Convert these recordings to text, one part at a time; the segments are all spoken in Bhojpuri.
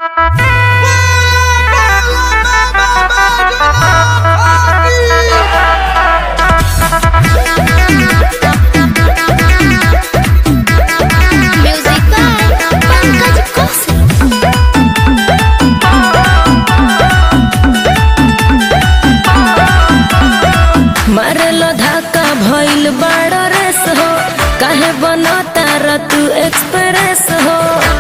Music by Pankaj Kaushal. मारेलो धक्का भइल बड़ रेस हो काहे बनता र तू एक्सप्रेस हो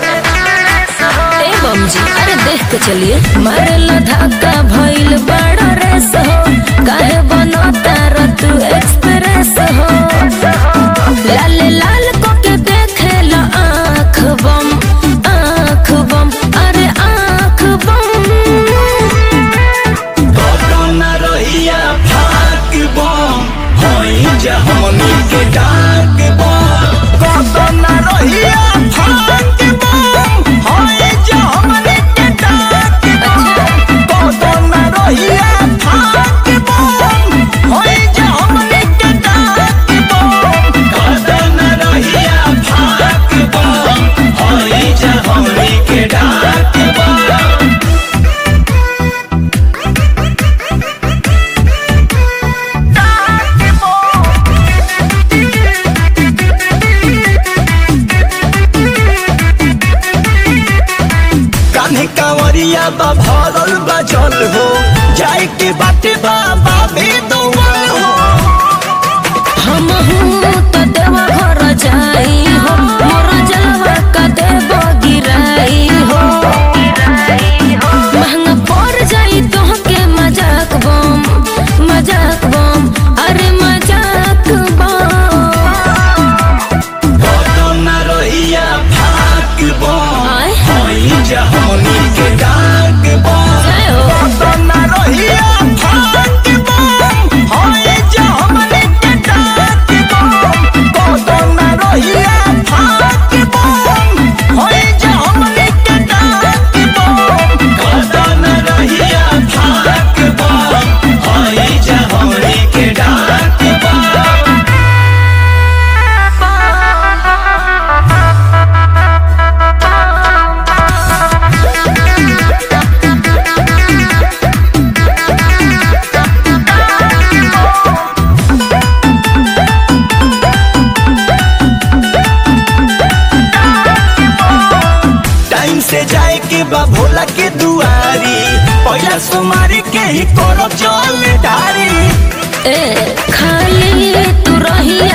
ए बमजी अरे देख के चलिए मारेलो धक्का भइल बड़ रेस हो काहे बनता र तू एक्सप्रेस हो लाल लाल को के देखेला आँख बम आँख बम अरे आँख बम कतना रहिया फाक बम होई जा हमनी के डाक बम कतना रहिया फाक बम होई जा हमनी के डाक बम कतना रहिया फाक बम होई जा हमनी के डाक बम कतना रहिया फाक बम होई जा हमनी के डाक बम कान्हे कांवरिया बा भरल बा जल हो जाए के बाटे बाबा भी दौड़ल हो हम तो देवा घर जाई हो मोर जलवा का देव गिराई हो महंगा पड़ जाई तो के मजाक बम मजाक बम अरे मजाक बम कतना रहिया फाक बम आय। होई जा हमनी के डाक बम जय हो। कतना रहिया फाक बम होई जा हमनी के डाक बम कतना रहिया फाक बम होई जा हमनी के डाक बम कतना रहिया फाक बम होई जा हमनी के डाक बम टाइम से जाए के बा भोला के दुआरी पहला सोमारी के ही करो चल डारी ए खाली तू रहिया